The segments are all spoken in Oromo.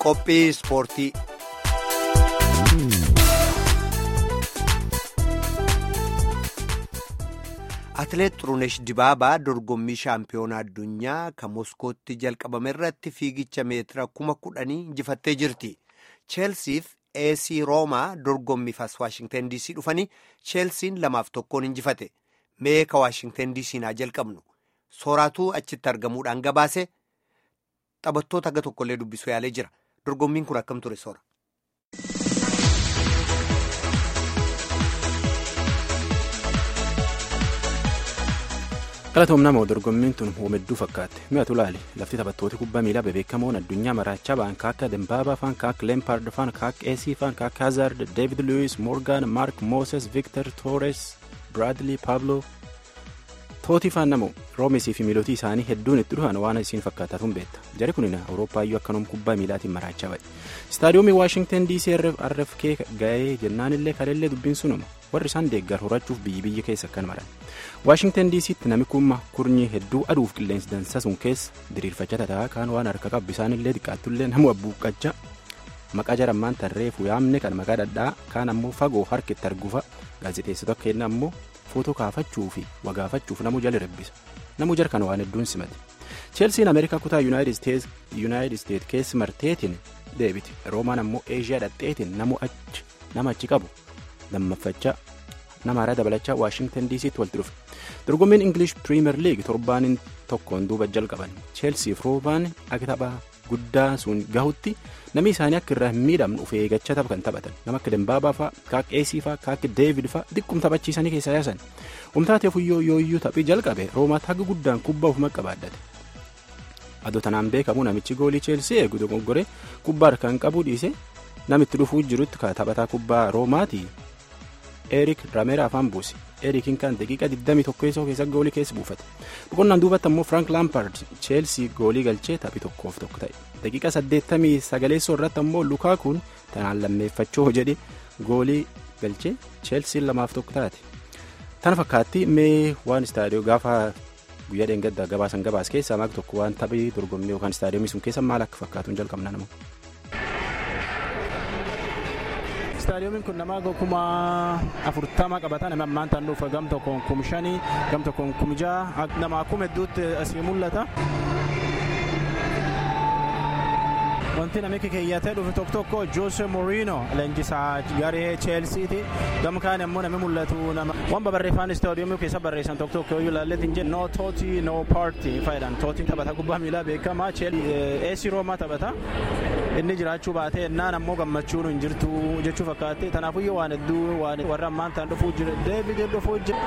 qophii ispoortii. Atileet Xurunesh Dibaabaa dorgommii shaampiyoonaa addunyaa kan Moskootti jalqabame irratti fiigicha meetira kuma kudhanii injifattee jirti. Cheelsiif AC Roomaa dorgommiif as Waashingtan DC dhufanii Cheelsiin lamaaf tokkoon injifate. Meeka Waashingtan DC naa jalqabnu. Sooraatuu achitti argamuudhaan gabaase taphattoota aga tokkollee dubbisuu yaalee jira. Dorgommiin kun akkam ture soora? Galatoomnamoo dorgommiin tun uumedduu fakkaatte mi'atu laali lafti taphattoota kubbaa miilaa bebeekamoon addunyaa maraachaa ba'an kaakka Dembaabaa faan kaakka Leempaard faan kaakka Eesii faan kaakka Hazaard Deevid Luwis Moorgaan Maark Mooses Viktor Toores Biraadlii Paablo Tootii faan namoo roomesii fi miilootii isaanii hedduun itti dhufan waan isiin fakkaatatuun beekta jari kunina awurooppaayyuu akkanoom kubbaa miilaatiin maraachaa ba'e istaadiyoomii waashingtan dc rfk ga'ee jennaanillee kaleellee dubbiin sunuma warri isaan deeggar horachuuf biyyi biyya keessa akkan maran waashingtan dc'tti nami kumma kurnyi hedduu aduuf qilleensi dansa sun keessa diriirfachaa tataa kaan waan harka qabbu isaanillee xiqqaattullee namu abbuuqqachaa maqaa jarammaan tarreefu yaamne kan maqaa dhadhaa kaan ammoo fagoo harkitti argufa gaazexeessitoota kenna ammoo footoo kaafachuu fi wagaafachuuf namuu jala rabbisa namuu jarkan waan hedduun simate cheelsiin ameerikaa kutaa yuunaayitid isteet keessi marteetiin deebiti roomaan ammoo eeshiyaa dhadheetiin namu achi nama achi qabu lammaffachaa nama haaraa dabalachaa waashingtan dc'tti walitti dhufe dorgommiin ingilish piriimer liig torbaaniin tokkoon duuba jalqaban cheelsiif roomaan akka taphaa guddaa sun gahutti namni isaanii akka irraa hin miidhamne of eeggachaa tapha kan taphatan nama akka dembaabaa fa'aa kaakka eesii fa'aa kaakka deevid fa'aa xiqqum taphachiisanii keessaa yaasan humtaateef yoo yooyyuu taphii jalqabe roomaatti haga guddaan kubbaa ofuma qabaaddate adoo tanaan beekamu namichi goolii cheelsii eegu dogoggoree kubbaa harkaan qabuu dhiise namitti dhufuu jirutti ka taphataa kubbaa roomaati eerik rameera afaan buuse eerikiin kan daqiiqa 21 keessa goolii keessa buufate boqonnaan duubatti ammoo frank laampaard cheelsii goolii galchee taphii tokkoof tokko ta'e daqiiqa 89 irratti ammoo lukaakuun tanaan lammeeffachuu jedhe goolii galchee cheelsiin lamaaf tokko taate tana fakkaatti mee waan istaadiyoo gaafa guyyaa dheengaddaa gabaasan gabaas keessaa maal tokko waan taphii dorgommii yookaan istaadiyoomii sun keessa maal akka fakkaatuun jalqabna nama. istaadiyoomiin kun nama kuma afurtama qabata nama ammaan tan dhufa gam tokkoon kum shanii gam tokkoon kum ja'a nama kum hedduutti asii mul'ata. wanti namichi keeyyatee dhufe tokko tokko joose moriino leenjisaa garee cheelsiiti gama kaan immoo namni mul'atu nama waan babarreeffaan istaadiyoomii keessa barreessan tokko tokko yoo ilaallee hin jennu no tooti no paartii faayidaan tootiin taphata kubbaa miilaa beekamaa eesii roomaa taphata inni jiraachuu baatee ennaan ammoo gammachuun hin jirtu jechuu fakkaate tanaafuyyoo waan hedduu warra ammaan ta'an dhufuu jira deebiin dhufuu jira.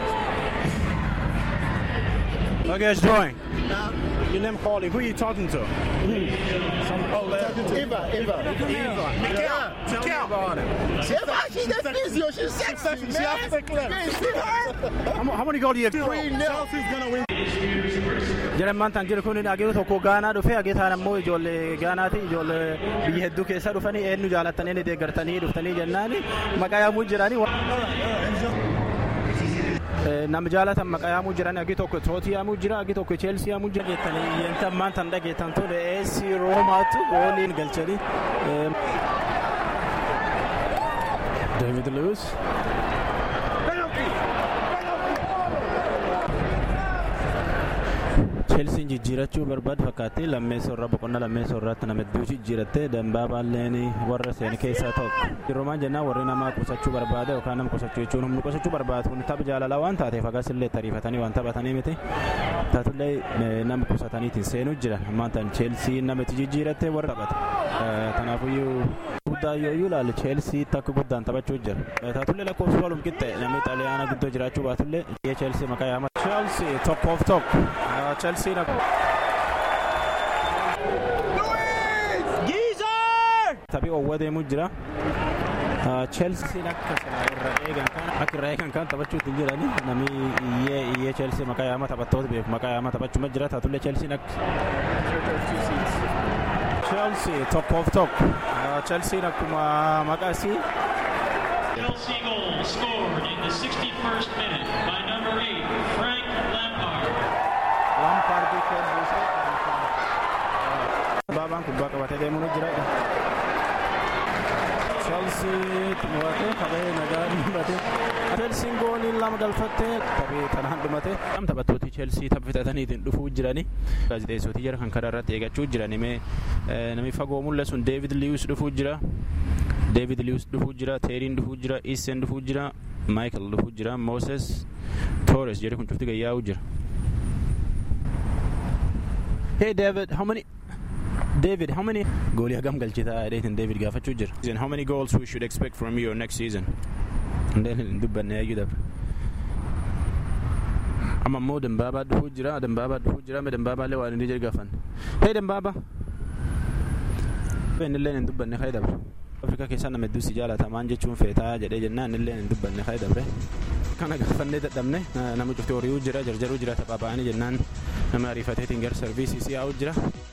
Okay, it's drawing. Your name calling. Who are you talking to? Some oh, Eva, Eva. Eva. Mikael. Tell me about it. Eva, she's that physio. She's sexy, man. She off the cliff. Man, see her? How, how many goals do you have? Three nil. Chelsea's gonna win. Jedhamaan tan jiru kun agee tokko gaanaa dhufe agee taan ammoo ijoollee gaanaati ijoollee biyya hedduu keessa dhufanii eenyu jaalattanii ni deeggartanii dhuftanii jennaan maqaa yaamuu jiranii. nama jaalatan maqaa yaamuu jiran agi tokko tootii yaamuu jira agi tokko cheelsii yaamuu jira geettanii yenta ammaan tan dhageettan tole eesii roomaatu gooliin galchanii. David Lewis. cheelsiin jijjiirachuu barbaadu fakkaatti lammeessa irraa boqonnaa lammeessa irratti nama hedduu jijjiirattee dambaaballeen warra seen keessaa tokko roomaan jennaan warri nama qusachuu barbaada yookaan nama qusachuu jechuun humni qusachuu barbaadu kun tapha jaalalaa waan taateef akkas illee tariifatanii waan taphatanii miti taatullee nama qusataniitiin seenuu jiran ammaan tan cheelsiin nama itti jijjiirattee warra taphata tanaafuyyuu guddaa yoo ilaalle cheelsii takka guddaan taphachuu jira taatullee lakkoofsi walum qixxe namni xaaliyaana guddoo jiraachuu baatullee cheelsii maqaa yaama cheelsii tokkoof tokko cheelsii na taphii owwa deemuu jira cheelsiin akka irra eegan kan akka irra eegan kan taphachuutti jirani namni iyyee iyyee cheelsii maqaa yaama taphattoota beeku maqaa yaama taphachuu jira taatullee cheelsiin akka Chelsea tokkoof tokko Chelsea akkuma maqaa isii. Chelsea goal scored in the 61st minute by number 8, Frank Lampard. Lampard Dembaabaan kubbaa qabatee deemuun jira. Chelsea mo'atee taphee nagaa dhumate. Chelsiin goolii lama galfattee taphee tanaan dhumate. Taphattooti Chelsea taphatataniitiin dhufuu jirani. Gaazexeessootii jara kan karaa irratti eeggachuu jiran namni fagoo mul'atu sun David Lewis dhufuu jira. David Lewis dhufuu jira. Teeriin dhufuu jira. Isen dhufuu jira. Michael dhufuu jira. Moses Torres jedhe kun cufti gayyaa'uu jira. Hey David, how many David, how many goolii hagam galchitaa dheetin David gaafachuu jira. How many goals we should expect from you next season? Hundeen hin dubbanne yayyuu dabre. Amma immoo Dembaabaa dhufuu jira. Dembaabaa dhufuu jira. Dembaabaa illee waan inni jedhu gaafan. Hey Dembaabaa. Innillee hin dubbanne ka'ee dabre. Afrikaa keessaa nama hedduusi jaalatamaan jechuun feetaa jedhee jennaan innillee hin dubbanne ka'ee dabre. Kana gaafannee dadhabne nama cufti horiiwuu jira jarjaruu jira taphaa ba'anii jennaan nama ariifateetiin gara sarviisii si'aa'uu jira.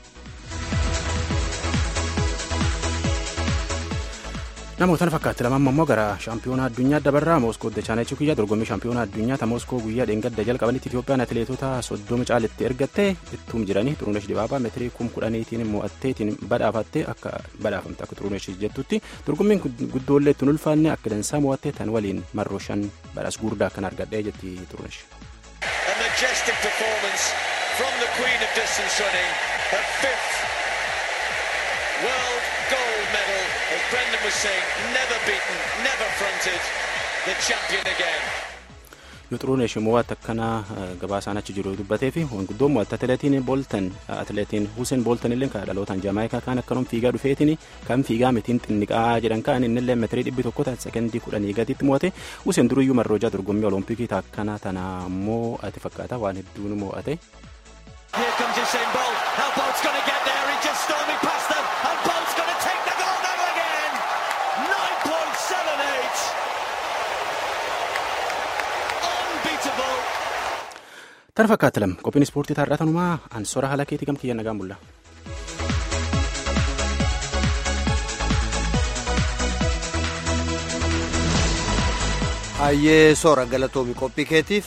namoota fakkaatti lamaan immoo gara shaampiyoonaa addunyaa dabarraa mooskoo dachaanechi guyyaa dorgommii shaampiyoonaa addunyaa ta mooskoo guyyaa dheengadda jalqabanitti itiyoophiyaan atileetota soddoma caalitti ergatte ittuum jiranii xurunesh dibaabaa meetirii kum kudhaniitiin mo'atteetiin badhaafatte akka badhaafamte akka xurunesh jettutti dorgommiin guddoollee ittiin ulfaanne akka dansaa mo'atte tan waliin marroo shan badhaas guddaa kan argadhee jetti xurunesh. A majestic performance from the Queen of Distance Running, her fifth world gold medal, as Brendan was saying, never beaten, never fronted, the champion again. yoo xurunesh mo'atte akkana gabaasaan achi jiru dubbatee fi guddoon mo'atte atileetiin booltan atileetiin huseen booltan illee kan dhalootaan jaamaayikaa kan akkanum fiigaa dhufeetiin kan fiigaa mitiin xinniqaa jedhan kan inni illee meetirii dhibbi tokko taate sekendii kudhanii gaditti mo'ate huseen duriyyuu marroojaa dorgommii olompikii akkana tana immoo ati fakkaata waan hedduun mo'ate. Here comes Usain Bolt. How Bolt's going to get there? He just storming past them, and Bolt's going to take the gold medal again. 9.78. Unbeatable. Tan fakkaatti lama qophiin ispoortii taarraa tanumaa ansora haala keetii gamkiyya nagaan bulla. Hayyee soora galatoomi qophii keetiif